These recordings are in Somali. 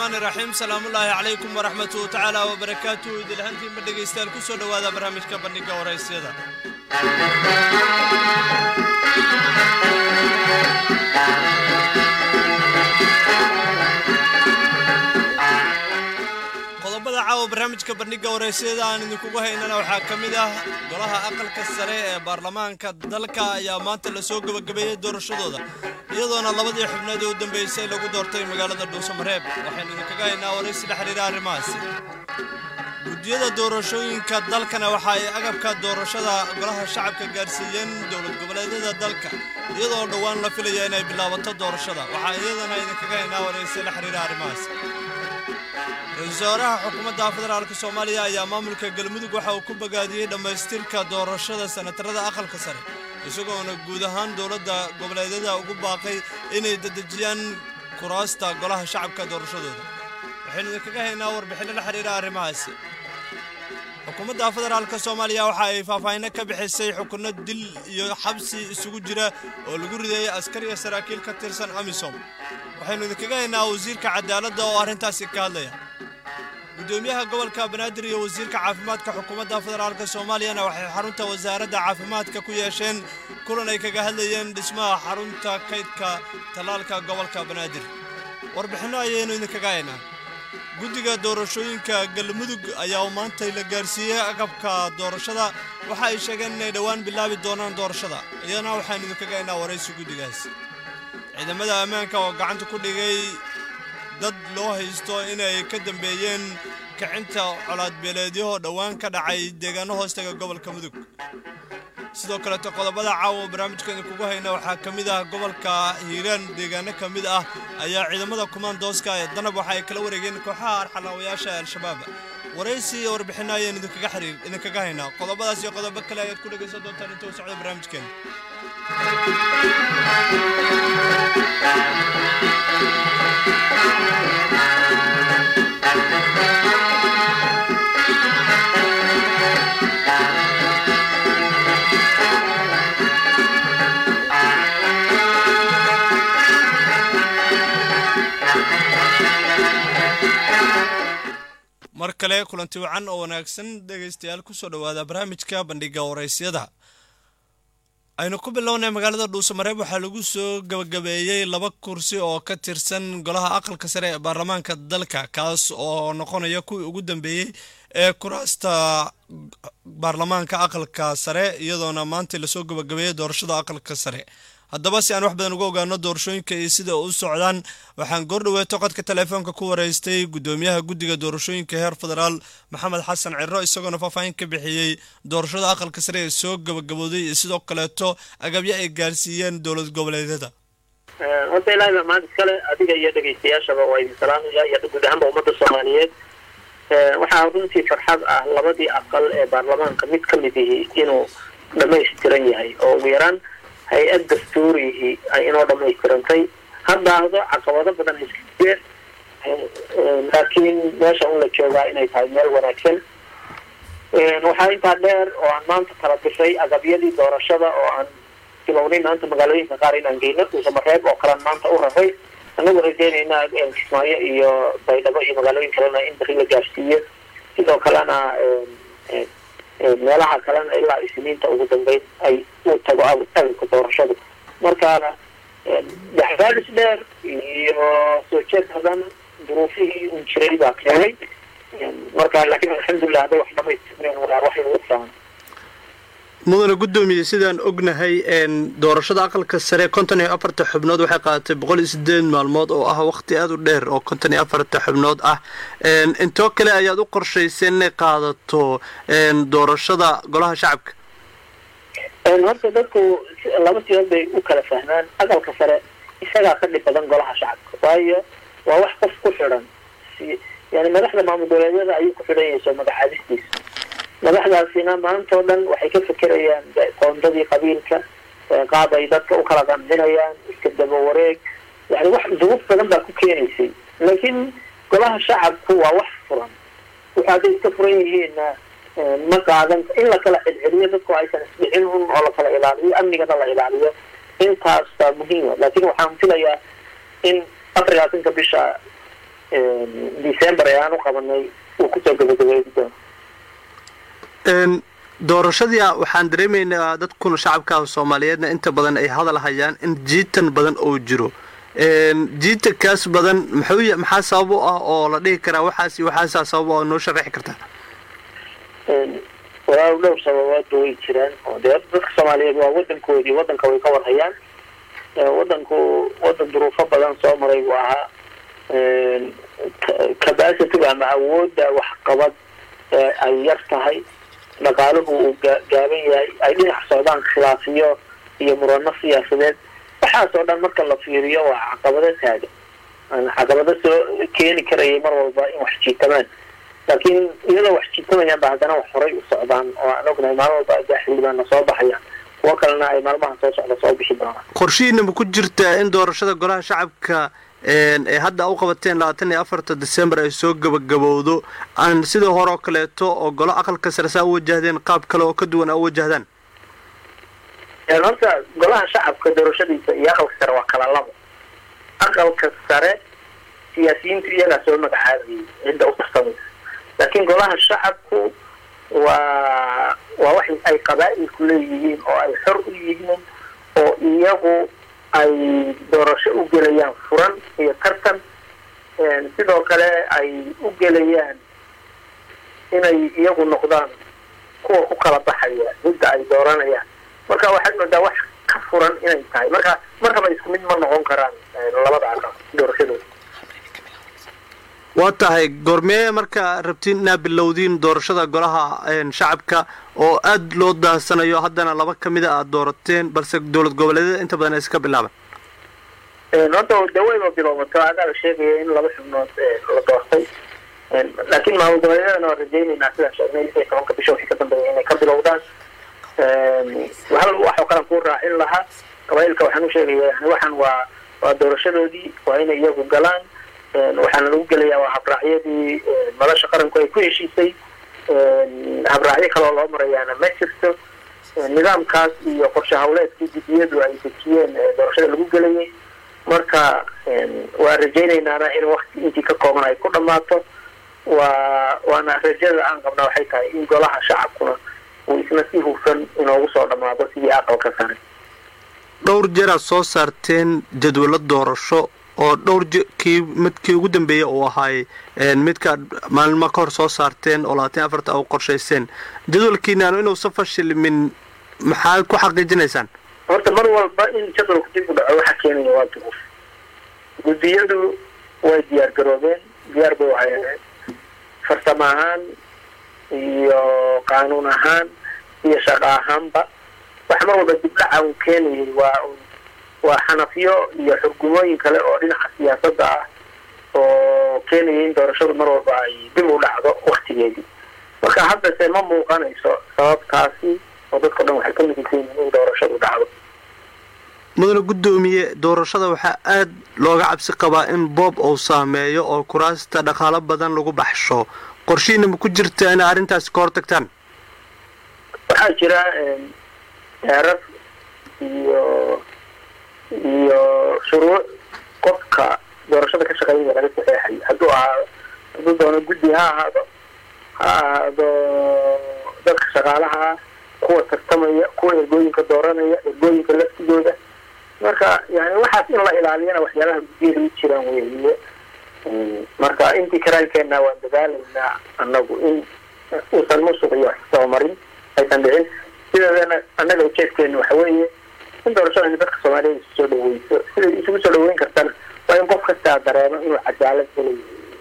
raxmaani raxiim salaamullaahi calaykum waraxmatuhu tacaala wabarakaatuhu idilhantiinba dhegaystayaal ku soo dhowaada barnaamijka bandhigga waraysyada qodobada caawa barnaamijka bandhigga waraysyada aan idinkugu haynana waxaa ka mid ah golaha aqalka sare ee baarlamaanka dalka ayaa maanta lasoo gebagabeeyey doorashadooda iyadoona labadii xubnood ee u dambeysay lagu doortay magaalada dhuusamareeb waxaynu idinkaga haynaa waraysi la xiriira arrimahaasi guddiyada doorashooyinka dalkana waxa ay agabka doorashada golaha shacabka gaarsiiyeen dowlad goboleedyada dalka iyadoo dhowaan la filaya inay bilaabato doorashada waxaa iyadana idinkaga haynaa waraysi la xiriira arrimahaasi ra-iisul wasaaraha xukuumadda federaalka soomaaliya ayaa maamulka galmudug waxa uu ku bogaadiyey dhammaystirka doorashada sanatarada aqalka sare isagoona guud ahaan dowladda goboleedyada ugu baaqay inay dedejiyaan kuraasta golaha shacabka doorashadooda waxaynu idinkaga haynaa warbixinno la xiriira arrimahaasi xukuumadda federaalka soomaaliya waxa ay faahfaahinno ka bixisay xukunno dil iyo xabsi isugu jira oo lagu rideeyey askar iyo saraakiil ka tirsan amisom waxaynu idinkaga haynaa wasiirka cadaaladda oo arrintaasi ka hadlaya gudoomiyaha gobolka banaadir iyo wasiirka caafimaadka xukuumadda federaalka soomaaliyana waxay xarunta wasaaradda caafimaadka ku yeesheen kulan ay kaga hadlayeen dhismaha xarunta kaydka tallaalka gobolka banaadir warbixinno ayaynu idinkaga haynaa guddiga doorashooyinka galmudug ayaa maantay la gaarsiiyey agabka doorashada waxa ay sheegeen inay dhowaan bilaabi doonaan doorashada iyadana waxaanu idinkaga haynaa waraysi guddigaas ciidamada ammaanka oo gacanta ku dhigay dad loo haysto inay ka dambeeyeen kicinta colaadbeeleedyahoo dhowaan ka dhacay deegaano hoostaga gobolka mudug sidoo kaleeto qodobada caawa barnaamijkeena kugu hayna waxaa ka mid ah gobolka hiiraan deegaano ka mid ah ayaa ciidamada kumaandooska ee danab waxa ay kala wareegeen kooxaha arxalaawayaasha al-shabaab waraysi iyo warbixinno ayaan idinkaga xiriir idinkaga haynaa qodobadaas iyo qodobo kale ayaad ku dhegaysan doontaan inta uu socdo barnaamijkeena mar kale kulanti wacan oo wanaagsan dhegaystayaal kusoo dhowaada barnaamijka bandhigga waraysyada aynu ku bilownay magaalada dhuusamareeb waxaa lagu soo gabagabeeyey laba kursi oo ka tirsan golaha aqalka sare ee baarlamaanka dalka kaas oo noqonaya kuwii ugu dambeeyey ee kuraasta baarlamaanka aqalka sare iyadoona maanta lasoo gabagabeeyey doorashada aqalka sare haddaba si aan wax badan uga ogaano doorashooyinka iyo sida u socdaan waxaan goordhoweeto qodka teleefoonka ku waraystay guddoomiyaha guddiga doorashooyinka heer federaal maxamed xasan ciro isagoona faahfaahin ka bixiyey doorashada aqalka sare ee soo gabagabooday iyo sidoo kaleeto agabyo ay gaarsiiyeen dowlad goboleedyada horta ilaahay baa mahad iskale adiga iyo dhegaystayaashaba waa idin salaamaya iyo guud ahaanba ummadda soomaaliyeed waxaa runtii farxad ah labadii aqal ee baarlamaanka mid ka mid ihi inuu dhamaystiran yahay oo ugu yaraan hay-ad dastuurihii ay inoo dhamaystirantay haddaahdo caqabado badan iskajeen laakiin meesha un la joogaa inay tahay meel wanaagsan waxaa intaa dheer oo aan maanta kala bishay agabyadii doorashada oo aan bilownay maanta magaalooyinka qaar inaan geyno dhuusamareeb oo kalean maanta u raray anagu rajeynayna kismaayo iyo baydhabo iyo magaalooyin kalena in bari la gaarsiiyo sidoo kalena meelaha kalena ilaa isniinta ugu dambeyn ay u tago agabka doorashadu markaana daxraadis dheer iyo soo jeed badan duruufihii un jiray baa keenay marka laakiin alxamdulilah hadday wax dhamaystireen waa wax lagu fahmo mudane guddoomiye sidaan ognahay doorashada aqalka sare konton iyo afarta xubnood waxay qaadatay boqol iyo sideed maalmood oo ah waqti aada u dheer oo konton iyo afarta xubnood ah intoo kale ayaad u qorshayseen inay qaadato doorashada golaha shacabka horta dadku laba siyood bay u kala fahmaan aqalka sare isagaa ka dhib badan golaha shacabka waayo waa wax qof ku xidhan yani madaxda maamul goboleedyada ayuu ku xidhan yahay soo magacaadistiisa madaxdaasina maanta oo dhan waxay ka fekerayaan qoondadii qabiilka qaab ay dadka u kala qancinayaan iska daba wareeg yani wax duruuf badan baa ku keenaysay laakiin golaha shacabku waa wax furan wuxu hadday iska furan yihiinna ma qaadan in la kala celceliyo dadku aysan isdhicin un oo la kala ilaaliyo amnigana la ilaaliyo intaas baa muhiima laakiin waxaan filayaa in afar labaatanka bisha december ee aan u qabanay uu kusoo gabagabeedi doono doorashadii waxaan dareemaynaa dadkuna shacabka soomaaliyeedna inta badan ay hadal hayaan in jiitan badan oo jiro jiitankaas badan muxuu maxaa sabab u ah oo la dhihi karaa waxaas iyo waxaasaa sabab oo noo sharaxi kartaa walaal dhowr sababoodba way jiraan oo dee dadka soomaaliyeed waa wadankoodii wadanka way ka warhayaan wadanku wadan duruufo badan soo maray buu ahaa capacity ama awoodda waxqabad ay yar tahay dhaqaaluhu uu gaaban yahay ay dhinac socdaan khilaafiyo iyo murano siyaasadeed waxaasoo dhan marka la fiiriyo waa caqabado taagan caqabado soo keeni karayay mar walba in wax jiitamaan laakiin iyadoo wax jiitamayaan ba haddana wax horay u socdaan oo aan ognahay maalin walba adaa xildhibaanna soo baxayaan kuwo kalena ay maalmaha soo socda soo bixi doonaan qorshihiina ma ku jirtaa in doorashada golaha shacabka ee hadda u qabateen labaatan iyo afarta december ay soo gabagabowdo aan sida hore oo kaleeto oo golo aqalka sare saa u wajahdeen qaab kale oo ka duwan a u wajahdaan horta golaha shacabka doorashadiisa iyo aqalka sare waa kala labo aqalka sare siyaasiyiintu iyagaa soo magacaabayay cidda u tarsamaysa laakiin golaha shacabku waa waa wax ay qabaa'ilku leeyihiin oo ay xor u yihiin oo iyagu ay doorasho u gelayaan furan iyo tartan sidoo kale ay u gelayaan inay iyagu noqdaan kuwa ku kala baxaya cidda ay dooranayaan marka waxaad moodaa wax ka furan inay tahay marka markaba isku mid ma noqon karaan labada aqal doorashadooda waa tahay goormee marka rabtiin inaa bilowdiin doorashada golaha shacabka oo aada loo daahsanayo haddana laba ka mida aada doorateen balse dowlad goboleedyada inta badan ay iska bilaaban horta daweyba bilowmato adaa la sheegaya in laba xubnood la doortay laakiin maamul goboleedyadana waan rajaynaynaa sidaan sheegnay lix iyo tobanka bisha wixii ka dambeeya inay ka bilowdaan hal waxoo kalan kuu raacin lahaa qabailka waxaan u sheegaya yani waxaan waa waa doorashadoodii waa inay iyagu galaan waxaana lagu gelayaa waa habraacyadii nolosha qaranku ay ku heshiisay habraacyo kaloo loo marayaana ma jirto nidaamkaas iyo qorshe hawleedkii guddiyadu ay dejiyeen doorashada lagu gelayay marka waa rajaynaynana in wakti intii ka kooban ay ku dhammaato waa waana rajada aan qabnaa waxay tahay in golaha shacabkuna uu isna si hufan inoogu soo dhammaado sidii aqalka sare dhowr jeer aad soo saarteen jadwallo doorasho oo dhowr kii midkii ugu dambeeyey uu ahaay midkaad maalmo ka hor soo saarteen oo labaatan afarta u qorshayseen jadwalkiinaanu inuusan fashilmin maxaad ku xaqiijinaysaan horta mar walba in jadwalku dib u dhaco waxa keenaya waa duruuf guddiyadu way diyaar garoobeen diyaar bay uhayeen farsamo ahaan iyo qaanuun ahaan iyo shaqo ahaanba waxa mar walba dibdhaca uu keenayay waa waa xanafiyo iyo xurgumooyin kale oo dhinaca siyaasadda ah oo keenaya in doorashadu mar walba ay dib u dhacdo waktigeedii marka haddase ma muuqanayso sababtaasi oo dadkao dhan waxay ka midaysan in doorashadu dhacdo mudane guddoomiye doorashada waxaa aada looga cabsi qabaa in boob uu saameeyo oo kuraasta dhaqaalo badan lagu baxsho qorshihiina ma ku jirta inay arrintaasi ka hortagtaan waxaa jira heerar iyo iyo shuruuc qofka doorashada ka shaqeynaya laga saxeexayo hadduu ahaado hadduu doono guddi ha ahaado ha ahaado dadka shaqaalaha ah kuwa tartamaya kuwa ergooyinka dooranaya ergooyinka laftigooda marka yani waxaas in la ilaaliyana waxyaabaha guddiyada u jiraan weeye marka intii karaankeenna waan dadaalaynaa annagu in uusan musuq iyo wax soomarin aysan dhicin sideedana annaga ujeedkeenu waxa weeye in doorashada dadka soomaaliyeed isu soo dhaweyso siday isugu soo dhaweyn kartana waa in qof kastaa dareemo inuu cadaalad helayo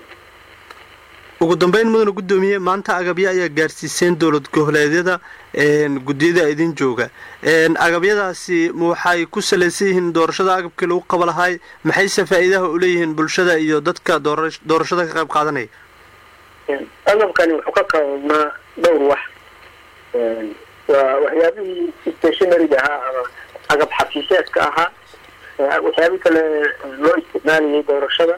ugu dambeyn mudane guddoomiye maanta agabyo ayaa gaarsiiseen dowlad goboleedyada guddiyada idin jooga agabyadaasi waxay ku salaysan yihiin doorashada agabkii lagu qaba lahay maxayse faa'iidaha u leeyihiin bulshada iyo dadka doorashada ka qayb qaadanaya agabkani wuxuu ka koobnaa dhowr wax waa waxyaabihii stationaryga ahaa ama agab xafiiseedka ahaa waxyaabi kale loo isticmaalayay doorashada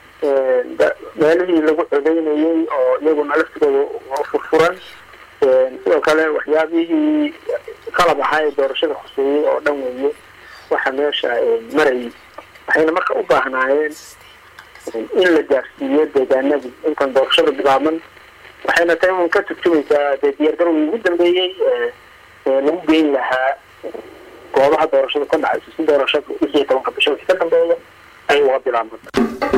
meelihii lagu codeynayay oo iyaguna laftigooda furfuran sidoo kale waxyaabihii qalab ahaa ee doorashada khuseeyey oo dhan weeye waxa meesha marayay waxayna marka u baahnaayeen in la gaarsiiyo deegaanadii intan doorashada bilaaban waxayna tahay un ka turjumaysaa dee diyaargarowgii ugu dambeeyey ee lagu geyn lahaa goobaha doorashada ka dhacayso si doorashada lix iyo tobanka bisha wixii ka dambeeya ay uga bilaabmata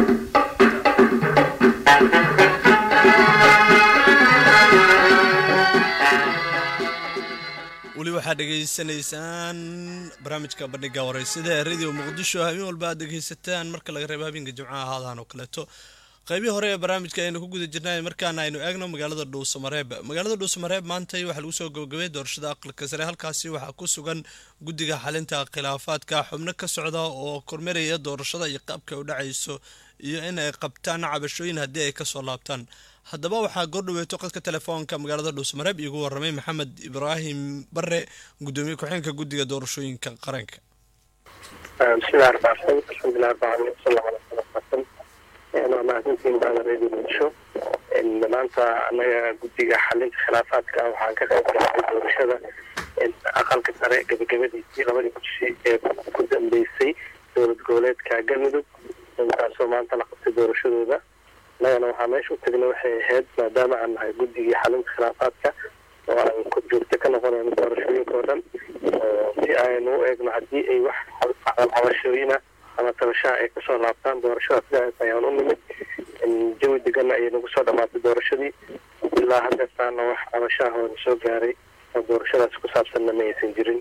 weli waxaad dhegaysanaysaan barnaamijka bandhiga wareysada ee radio muqdisho habeen walba aad dhegaysataan marka laga reebo habeenka jimcaha haadaan oo kaleeto qaybihii hore ee barnaamijka aynu ku guda jirnay markaana aynu eegno magaalada dhuusamareeb magaalada dhuusamareeb maantay waxaa lagu soo gabagabay doorashada aqalka sare halkaasi waxaa ku sugan guddiga xalinta khilaafaadka xubno ka socda oo kormeeraya doorashada iyo qaabka u dhacayso iyo in ay qabtaan cabashooyin haddii ay kasoo laabtaan haddaba waxaa goordhaweeto qadka telefoonka magaalada dhuusamareeb iigu waramay maxamed ibraahim bare gudoomiye ku-xeenka guddiga doorashooyinka qaranka bismillahi raxmaan raxiim alxamdulilah rabbil caalamiin wasala allahu ala wasalam waa mahadsantiin baada radio muqdisho maanta anaga guddiga xalinta khilaafaadka waxaan ka qayb galnay doorashada aqalka sare gabagabadiisii labadii kursi ee ku dambeysay dowlad goboleedka galmudug taasoo maanta la qabtay doorashadooda annagana waxaa meesha u tagnay waxay ahayd maadaama aan nahay guddigii xalinta khilaafaadka oo aan korjoogto ka noqonayno doorashooyinka oo dhan si aynu u eegno haddii ay wax cabashooyina ama tabashaha ay kasoo laabtaan doorashada sidaas ayaan u nimid jawi deganna ayay nagu soo dhamaatay doorashadii ilaa haddeertaana wax cabashaha oo na soo gaaray oo doorashadaas ku saabsanna ma aysan jirin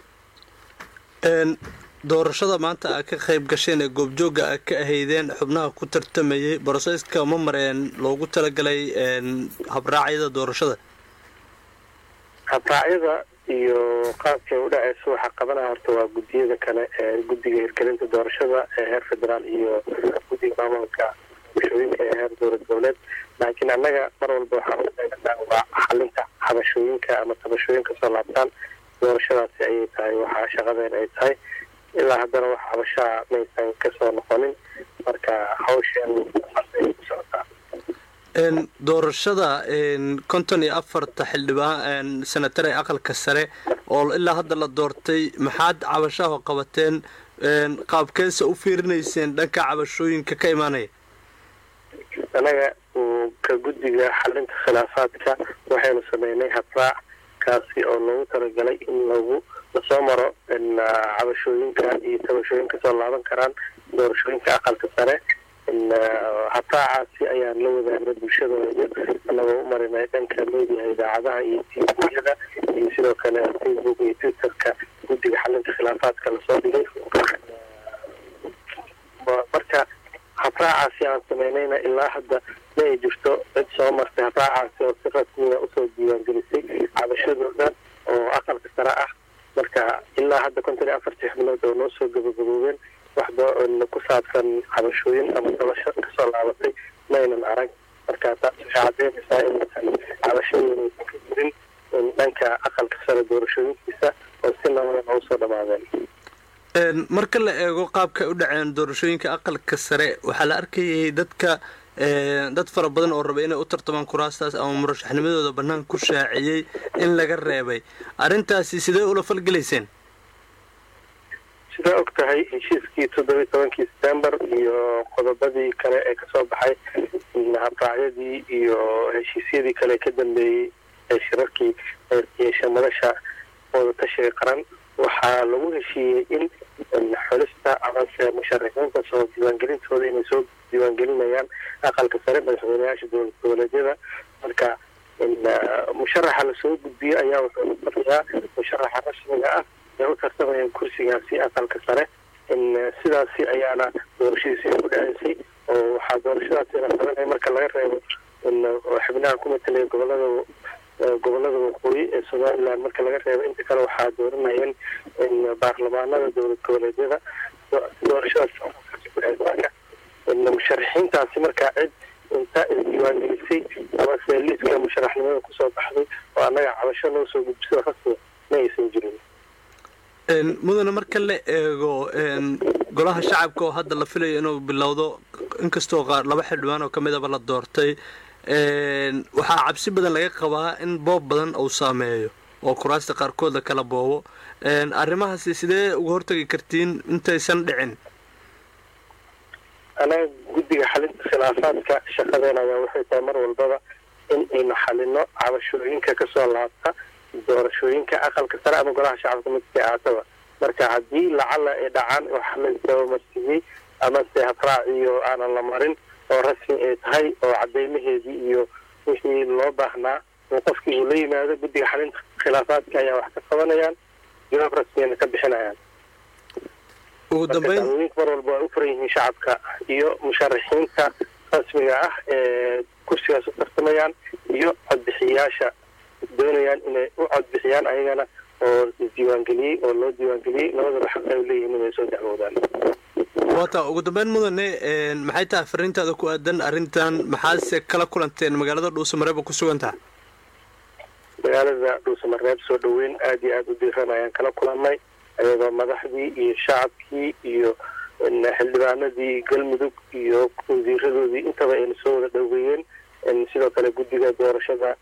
doorashada maanta aad ka qayb gasheen ee goobjooga aad ka ahaydeen xubnaha ku tartamayay broseyska ma mareen loogu talagalay habraacyada doorashada habraacyada iyo qaabkay u dhaceyso waxaa qabanaya horta waa guddiyada kale ee guddiga hirgelinta doorashada ee heer federaal iyo guddiga maamulka bulshooyinka ee heer dowlad goboleed laakiin annaga mar walba waxaan u eeganaa waa xalinta xabashooyinka ama tabashooyin kasoo laabtaan doorashadaasi ayay tahay waxaa shaqadeen ay tahay ilaa haddana wax xabashaa maysan kasoo noqonin marka hawsheen ay ku socotaa doorashada konton iyo afarta xildhibaan senatar ee aqalka sare oo ilaa hadda la doortay maxaad cabashaho qabateen qaabkeesa u fiirinayseen dhanka cabashooyinka ka imaanaya anaga ka guddiga xalinta khilaafaadka waxaynu sameynay habraac kaasi oo loogu talagalay in lagu lasoo maro cabashooyinka iyo tabashooyin kasoo laaban karaan doorashooyinka aqalka sare habraacaasi ayaan la wadaagnay bulshadooda anagoo u marinay dhanka meediaha idaacadaha iyo tviyada iyo sidoo kale facebook iyo twitterka guddiga xalinta khilaafaadka lasoo dhigay marka habraacaasi aan sameynayna ilaa hadda ma ay jirto cid soo martay habraacaasi oo si rasmiya usoo diiwaangelisay cabashadooda oo aqalka sare ah marka ilaa hadda konton iyo afartii xubnood oo noo soo gabagaboobeen waxba ku saabsan cabashooyin ama dabasho kasoo laabatay maynan arag marka taas waxay cadeynaysaa inaysan cabashadooda aysan ka jirin dhanka aqalka sare doorashooyinkiisa oo si nabada usoo dhamaadeen marka la eego qaabka u dhaceen doorashooyinka aqalka sare waxaa la arkayay dadka dad fara badan oo raba inay u tartamaan kuraastaas ama murashaxnimadooda bannaan ku shaaciyey in laga reebay arrintaasi sidee ula falgelayseen sidaa og tahay heshiiskii toddobiyi tobankii september iyo qodobadii kale ee kasoo baxay habraacyadii iyo heshiisyadii kale ka dambeeyey ee shirarkii yeesha madasha wadatashiga qaran waxaa lagu heshiiyey in xulista amase musharaxiinta soo diiwaangelintooda inay soo diiwaangelinayaan aqalka sare madaxweyneyaasha dowlad goboleedyada marka musharaxa lasoo gudbiyo ayaa wuxuu noqonayaa musharaxa rasmiga ah ee u tartamayaan kursigaasi aqalka sare sidaasi ayaana doorashadiisi ku dhaceysay oo waxaa doorashadaasi la qabanaya marka laga reebo xubnaha ku matalaya gobolada gobolada waqooyi ee somaliland marka laga reebo inta kale waxaa dooranayeen baarlamaanada dowlad goboleedyada doorashadaas musharaxiintaasi markaa cid inta isdiiwaangelisay amase liiska musharaxnimada kusoo baxday oo annaga cabasho loo soo gudbisada rasmi ma aysan jirin mudane marka la eego golaha shacabka oo hadda la filayo inuu bilowdo inkastoo qaar laba xildhibaan oo ka midaba la doortay waxaa cabsi badan laga qabaa in boob badan uu saameeyo oo kuraasta qaarkood la kala boobo arrimahaasi sidee uga hortagi kartiin intaysan dhicin anaga guddiga xalinta khilaafaadka shaqadeena ayaa waxay tahay mar walbaba in aynu xalino cabashooyinka kasoo laabta doorashooyinka aqalka sare ama golaha shacabka midkii aataba marka haddii lacala ay dhacaan waxa la dabamarsiiyey amase habraaciyo aanan la marin oo rasmi ay tahay oo cadeymaheedii iyo wixii loo baahnaa oo qofkii uu la yimaado guddiga xalinta khilaafaadka ayaa wax ka qabanayaan jawaab rasmiyana ka bixinayaan ugu dambeyn dacwooyinka mar walba ay u furan yihiin shacabka iyo musharaxiinta rasmiga ah ee kursigaas u tartamayaan iyo codbixiyayaasha doonayaan inay u codbixiyaan ayagana oo isdiiwaangeliyey oo loo diiwaangeliyey labadaba xaq ay leeyihiin inay soo dacwoodaan waata ugu dambeyn mudane maxay tahay fariintaada ku aadan arrintan maxaase kala kulanteen magaalada dhuusamareeba ku sugantaha magaalada dhuusamareeb soo dhaweyn aada iyo aada u diiran ayaan kala kulannay ayadoo madaxdii iyo shacabkii iyo xildhibaanadii galmudug iyo wasiiradoodii intaba ayna soo wada dhoweeyeen sidoo kale guddiga doorashada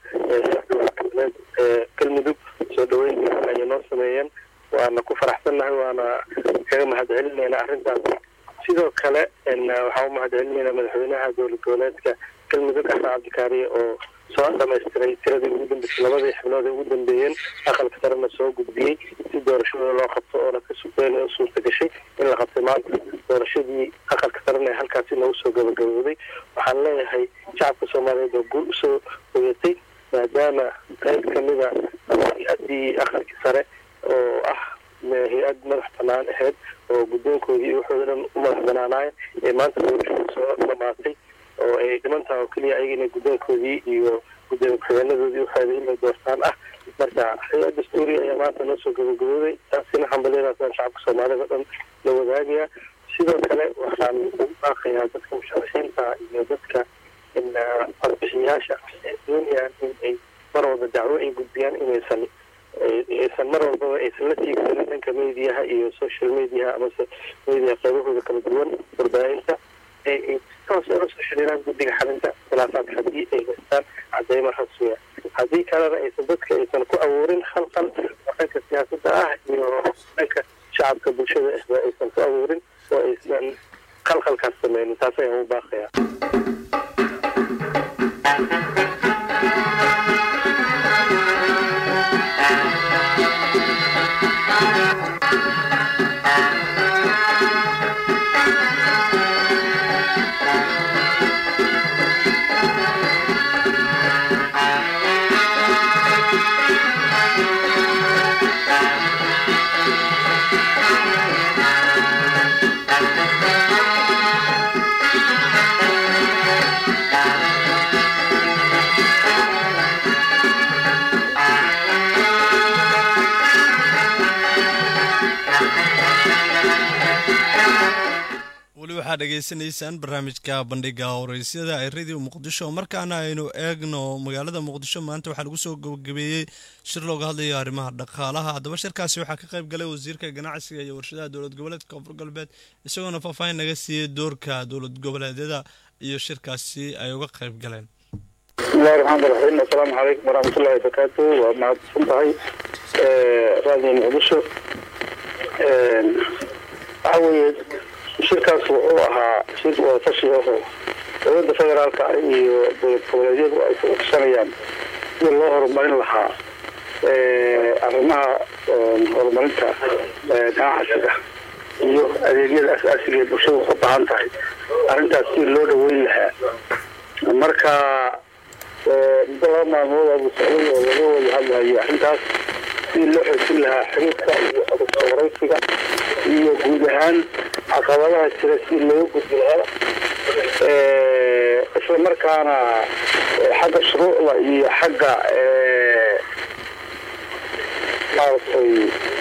ee galmudug soo dhaweyn diiran ayay noo sameeyeen waana ku faraxsannahay waana kaga mahadcelinayna arrintaas sidoo kale waxaa u mahadcelinayna madaxweynaha dowlad goboleedka galmudug axmed cabdikaariye oo soo dhamaystiray tiradii ugu dambeysay labadii xibnood ee ugu dambeeyeen aqalka sarena soo gudbiyey si doorashadooda loo qabto oona ka sugeyn u suurta gashay in la qabtay maanta doorashadii aqalka sarena ee halkaasi noogu soo gabagabooday waxaan leeyahay shacabka soomaaliyeed oo guul usoo hoyatay maadaama qayb kamida hay-adii aqalkii sare oo ah hay-ad madax banaan ahayd oo guddoonkoodii iyo waxooda dhan u madax banaanaayeen ee maanta doorashada soo dhamaatay oo ay dhimantaha oo keliya ayaga inay guddoonkoodii iyo gudoomiye ku-xigeenadoodii waxooda inay doortaan ah marka hay-ad dastuuri ayaa maanta noo soo gabagabooday taasina hambalyadaasaan shacabka soomaalida dhan la wadaagaya sidoo kale waxaan ugu baaqayaa dadka musharaxiinta iyo dadka codbixiyaasha ee doonayaan in ay mar walba dacwo ay gudbiyaan inaysan aysan mar walbaba aysan la tiigsanin dhanka mediaha iyo social mediaha amase media qaybahooda kala duwan warbaahinta ay toos ula soo xiriiraan guddiga xalinta khilaafaadka haddii ay haystaan cadeymo rasmiya haddii kalena aysan dadka aysan ku abuurin khalqal oo dhanka siyaasadda ah iyo dhanka shacabka bulshada ahba aysan ku abuurin oo aysan khalkhalkaas sameynin taas ayaan u baaqayaa weli waxaad dhegaysanaysaan barnaamijka bandhiga horeysyada ee radio muqdisho markaana aynu eegno magaalada muqdisho maanta waxaa lagu soo gabagabeeyey shir looga hadlayo arrimaha dhaqaalaha haddaba shirkaasi waxaa ka qayb galay wasiirka ganacsiga iyo warshadaha dowlad goboleedka koonfur galbeed isagoona faahfaahin naga siiyey doorka dowlad goboleedyada iyo shirkaasi ay uga qayb galeen bismillahi raxmaan raxiim assalaamu calaykum waraxmatullahi wabarakaatu waa mahadsan tahay radio muqdisho waxa weeye shirkaas wuxuu ahaa shir wadatashi aho dowladda federaalka iyo dowlad goboleedyadu ay ku codsanayaan sida loo horumarin lahaa arrimaha horumarinta ganacsiga iyo adeegyada asaasiga ee bulshada u baahan tahay arrintaas si loo dhaweyn lahaa marka muddo laba maalmood abu socday oo laga wada hadlayo arrintaas si loo xoojin lahaa xiriirka iyo codurka waraysiga iyo guud ahaan caqabadaha jira si looga gudbi lahaa isla markaana xagga shuruucda iyo xagga maaragtay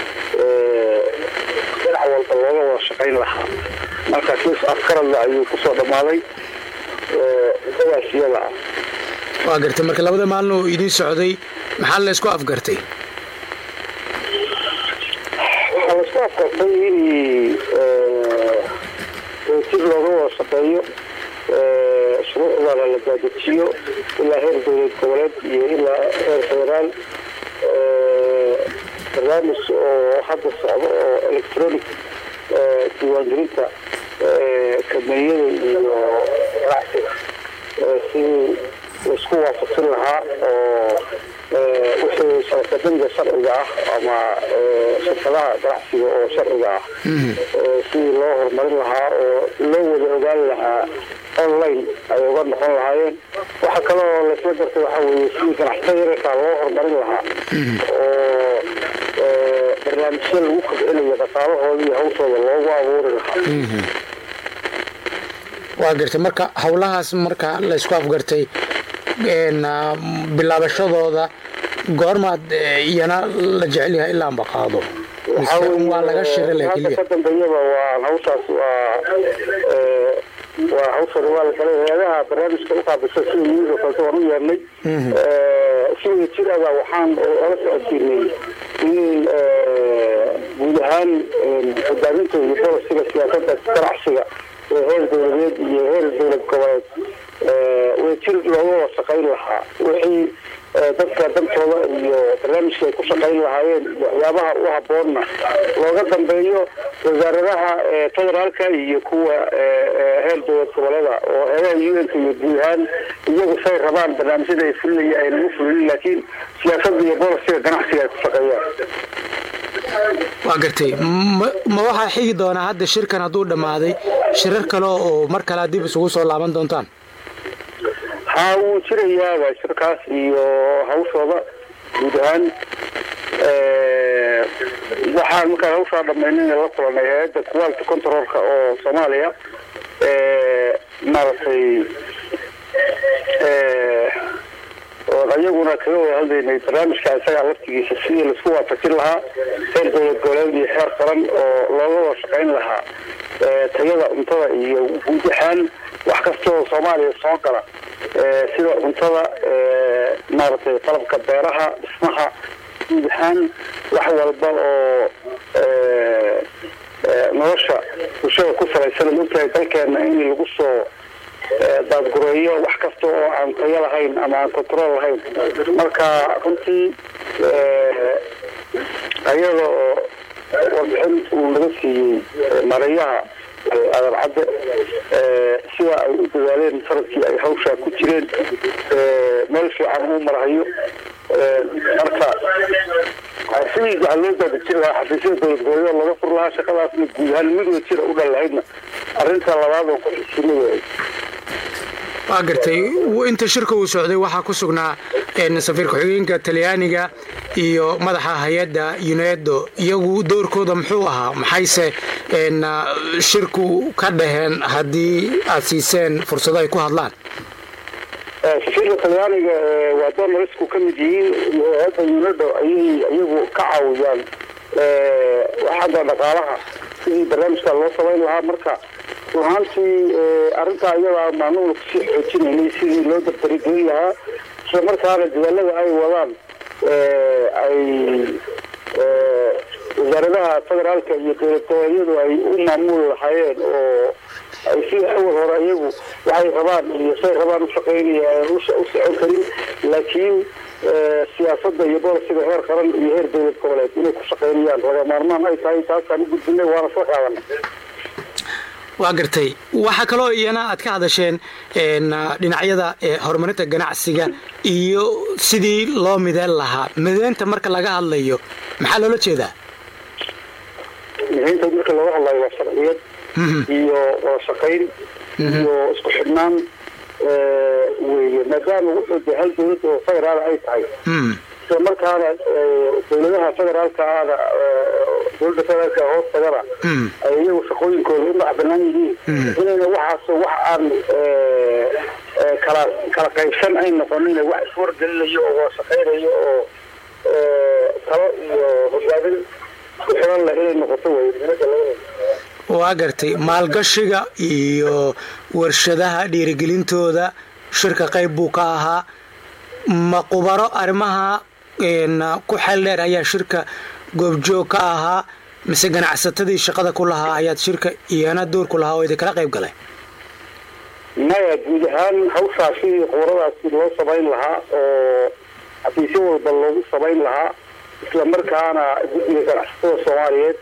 dhinac walba looga wada shaqayn lahaa marka sis afkaradla ayuu kusoo dhammaaday muddadaas iyada ah waa gartay marka labada maalin oo idiin socday maxaa la isku afgartay waxaa laisku afkartay in si looga wada shaqeeyo shuruucdana la daadejiyo ilaa heer dowlad goboleed iyo ilaa heer federaal barnaamij oo hadda socdo oo electronic diiwaangelinta kameeyada iyo ganacsiga sidii laisku waafaqsin lahaa oo wixii sharkadaniga sharciga ah ama shirkadaha ganacsiga oo sharciga ah sidii loo horumarin lahaa oo loo wada ogaan lahaa online ay uga noqon lahaayeen waxa kale oo laisla gartay waxaa weeye sidii ganacsatada yararkaa loo horumarin lahaa oo barnaamijyo lagu kobcinayo dhaqaalahooda iyo hawshooda loogu abuuri lahaa waa gartay marka howlahaas marka laysku afgartay bilaabashadooda goormaad iyana la jecel yahay ilaa amba qaado waa laga shira hadda ka dambeeyaba waa hawshaas waa waa hawshan waa la kale hay-adaha barnaamijka u qaabisa sida yimid oo kaleta waan u yeernay si wada jir ada waxaan ola socodsiinay in guud ahaan hogaaminta iyo bolisiga siyaasada ganacsiga ee heer dowladeed iyo heer dowlad goboleed wadajir looga wada shaqayn lahaa wixii dadka dantooda iyo barnaamijka ay ku shaqayn lahaayeen waxyaabaha u haboonna looga dambeeyo wasaaradaha federaalka iyo kuwa heer dowlad goboleeda oo heeraha un-ka iyo guud ahaan iyagu say rabaan barnaamijyada ay fulinaya aynan u fulinin laakiin siyaasada iyo bolisiga ganacsiga ay ku shaqeeyaan waa gartay ma waxaa xigi doonaa hadda shirkan hadduu dhammaaday shirar kale oo mar kale dib isugu soo laaban doontaan haa wuu jirayaaba shirkaas iyo hawshooda guud ahaan waxaan markaan hawshaa dhamaynayna la kulanay hay-adda quality controlka oo soomaaliya maaragtay oon ayaguna kaga wada hadlaynay barnaamijka isagaa laftigiisa sidii laisku waafajin lahaa heer dowlad goboleed iyo heer qaran oo looga wada shaqayn lahaa tayada cuntada iyo guud ahaan wax kasta oo soomaaliya soo gala sida cuntada maaragtay qalabka beeraha dhismaha guud ahaan wax walba oo nolosha bulshada ku salaysan mogtahay dalkeena in lagu soo daadgureeyo wax kasta oo aan tayo lahayn ama aan control lahayn marka runtii ayada oo warbixin uu naga siiyey mareyaha adan cadde sida ay u dadaaleen sanadkii ay hawshaa ku jireen meel fiican uu marahayo marka sidii waxaa loo daadajin lahaa xafiisyada dowlad goboleed laga fur lahaa shaqadaasna guud ahaan mid wada jira u dhan lahaydna arrinta labaad oo ku xisinayahay waa gartay inta shirka uu socday waxaa ku sugnaa safiir ku-xigeenka talyaaniga iyo madaxa hay-adda unedo iyagu doorkooda muxuu ahaa maxayse shirku ka dhaheen haddii aad siiseen fursado ay ku hadlaan safiirka talyaaniga waa donarisku ka mid yihiin hay-adda unedo ayay iyagu ka caawiyaan xagga dhaqaalaha sidii barnaamijka loo samayn lahaa marka runaantii arrintaa iyadaa maanuuna kusii xoojinaynay sidii loo dardargelin lahaa isla markaana dadaalada ay wadaan ay wasaaradaha federaalka iyo dowlad goboleedyadu ay u maamuli lahaayeen oo ay si awal hore iyagu waxay rabaan iyo say rabaan u shaqaynaya u socon karin laakiin siyaasada iyo bolisiga heer qaran iyo heer dowlad goboleed inay ku shaqaynayaan laga maarmaan ay tahay taasaan u gudbinay waana soo qaadanay waa gartay waxaa kaloo iyana aad ka hadasheen dhinacyada horumarinta ganacsiga iyo sidii loo mideen lahaa mideynta marka laga hadlayo maxaa loola jeedaa mideynta marka looga hadlayo waa sharciyad iyo wada shaqayn iyo isku xidhnaan weeye maadaama wuxuu de hal dowlad oo federaal ay tahay isla markaana dowladaha federaalka ahna dowladda federaalka hoos tagana ay iyagu shaqooyinkooda u macbanaan yihiin inayna waxaas wax aan kala kala qaybsan ay noqonin wax iswargelinayo oo wada shaqaynayo oo talo iyo hogaamin isku xiran leh inay noqoto wey waa gartay maalgashiga iyo warshadaha dhiirigelintooda shirka qayb buu ka ahaa ma qubaro arrimaha ku xeel dheer ayaa shirka goobjoog ka ahaa mise ganacsatadii shaqada ku lahaa ayaad shirka iyana doorku lahaa oo idinkala qayb galay maya guud ahaan hawshaa sidii qubaradaasi loo samayn lahaa oo xafiisyo walba loogu samayn lahaa isla markaana guddiga ganacsatada soomaaliyeed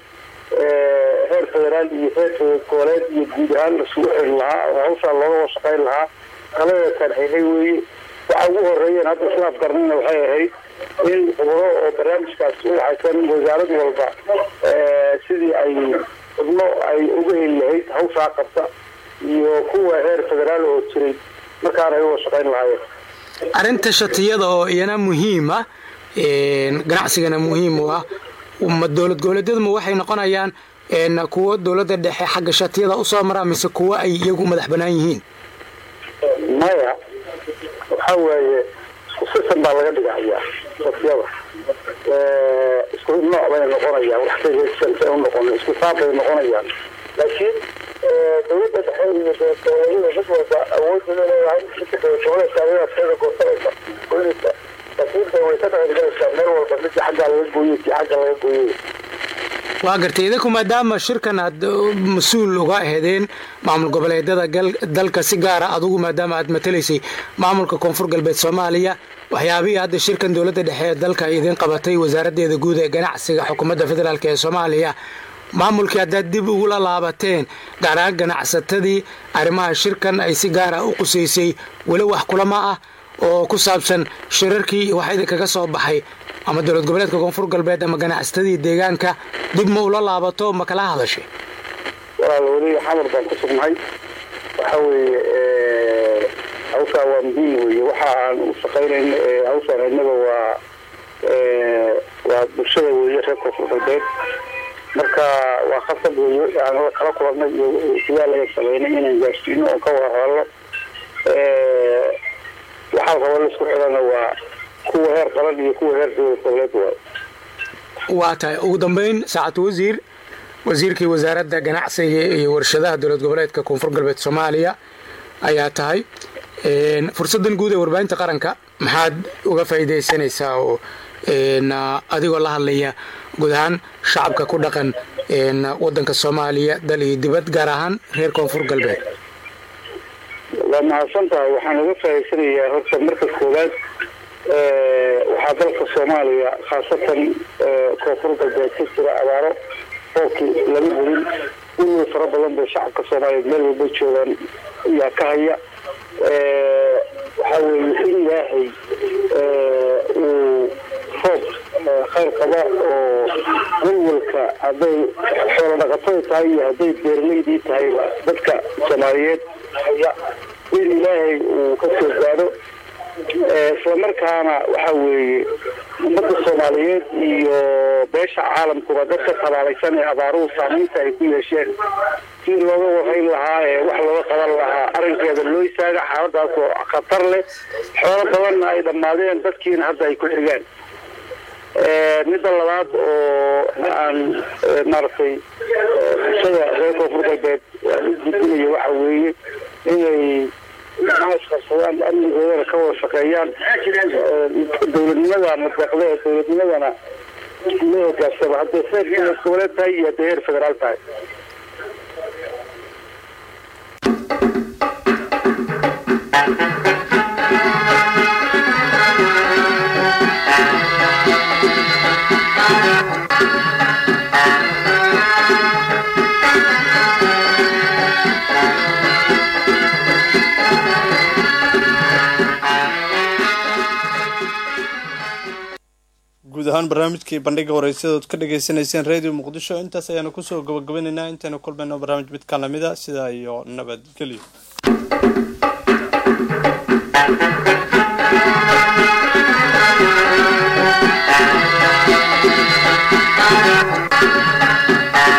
heer federaal iyo heer goboleed iyo guud ahaan lasugu xiri lahaa oo hawshaa looga washaqayn lahaa talada tarxiixay weeye waxa ugu horeeyeen hadda islaaf garnina waxay ahayd in khubaro oo barnaamijkaas u waxaysan wasaarad walba sidii ay xubno ay uga heli lahayd hawshaa qabta iyo kuwa heer federaal oo jiray markaana ay u washaqayn lahaayeen arrinta shatiyada oo iyana muhiim ah ganacsigana muhiim u ah dowlad goboleedyaduma waxay noqonayaan kuwo dowladda dhexe xagga shatiyada usoo maraa mise kuwo ay iyagu madax banaan yihiin maya waxa weeye isku sisan baa laga dhigahayaa shatiyada isku nooc bay noqonayaan waxbay u noqon isku saab bay noqonayaan laakiin dowladda dhexe iyo dowladada mid walba awoodda leedahay goboleedkaadateeda goosanaysa goynaysa laakiin way ka dhaqangalaysaa meel walba midii xaggaa laga gooyey kii xagga laga gooyey waa gartay idinku maadaama shirkan aad mas-uul uga aheedeen maamul goboleedyada dalka si gaara adugu maadaama aad matalaysay maamulka koonfur galbeed soomaaliya waxyaabihii hadda shirkan dowladda dhexe ee dalka idiin qabatay wasaaraddeeda guud ee ganacsiga xukuumadda federaalk ee soomaaliya maamulkii haddaad dib ugula laabateen gaar ahaan ganacsatadii arrimaha shirkan ay si gaara u qusaysay weli wax kulama ah oo ku saabsan shirarkii waxa idinkaga soo baxay ama dowlad goboleedka koonfur galbeed ama ganacsatadii deegaanka dib ma ula laabato ma kala hadashay walaal weli xamar baan ku sugnahay waxa weeye hawshaa waa muhiim weeye waxa aan u shaqaynayn hawshaan innaga waa waa bulshada weeye reer koonfur galbeed marka waa khasab weeye aan kala kulannay iyo sidaa laga sameynay inaan gaarsiino oo ka wada hadalno waxaa raba laisku xidhana waa kuwa heer qaran iyo kuwa heer dowlad goboleed waay waa tahay ugu dambeyn saacad wasiir wasiirkii wasaaradda ganacsiga iyo warshadaha dowlad goboleedka koonfur galbeed soomaaliya ayaa tahay fursaddan guud ee warbaahinta qaranka maxaad uga faa'iidaysanaysaa oo adigoo la hadlaya guud ahaan shacabka ku dhaqan waddanka soomaaliya dal iyo dibad gaar ahaan reer koonfur galbeed waa mahadsan tahay waxaan uga faa'iidsanayaa horta marka koowaad waxaa dalka soomaaliya khaasatan koonfur galbeed ka jira abaaro roobkii lama helin weliba fara badan bay shacabka soomaaliyeed meel walba joogaan yaa ka haya waxaa weeye in ilaahay uu roob khayr qaba oo walwalka hadday xoolo dhaqatada tahay iyo hadday beeraleydii tahayba dadka soomaaliyeed haya in ilaahay uu ka soo gaadho islamarkaana waxa weeye ummadda soomaaliyeed iyo beesha caalamkuba dadka tabaalaysan ee abaaruhu saamaynta ay ku yeesheen si looga warayn lahaa ee wax looga qaban lahaa arrinkeeda loo istaaga xaaladaas oo khatar leh xoolo badanna ay dhammaadeen dadkiina hadda ay ku xigaan midda labaad oo aan maaragtay bulshada reer koonfur galbeed aan u gudbinayo waxa weeye inay isqabsadaan amnigoodana ka wada shaqeeyaan dowladnimadana deeqda ee dowladnimadana loo hogaansamo hadday heer dowlad goboleed tahay iyo hadday heer federaal tahay guud ahaan barnaamijkii bandhiga wareysyadaod ka dhagaysanayseen radio muqdisho intaas ayaanu kusoo gabagabaynaynaa intaynu kulmayno barnaamij midkaan lamida sidaa iyo nabadgelyo